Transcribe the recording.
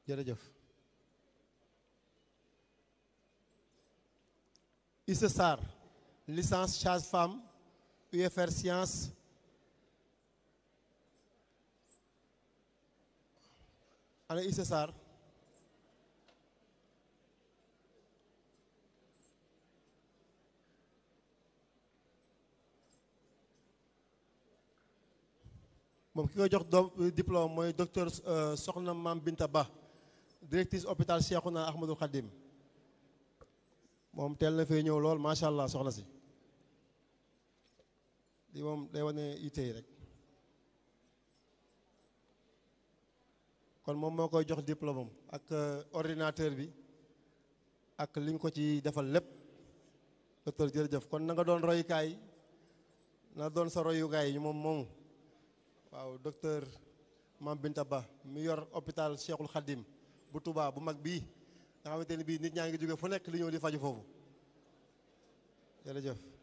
jërëjëf Issa Sarr licence sage-femme UFR science ana Issa Sarr moom ki koy jox doom diplôme mooy docteur Soxna Mam Binta Ba directrice hôpital Cheikhouna Ahmadou Khadim moom teel na fee ñëw lool macha allah soxna si di moom day wane yitte yi rek kon moom moo koy jox diplôme am ak ordinateur bi ak li ñu ko ci defal lépp docteur jërëjëf kon na nga doon royukaay na doon sa royukaay yi moom moomu waaw docteur Mam Binta Ba mi yor hôpital Cheikhul Khadim bu Touba bu mag bii nga xamante ni bii nit ñaa ngi jóge fu nekk li ñëw di faju foofu jërëjëf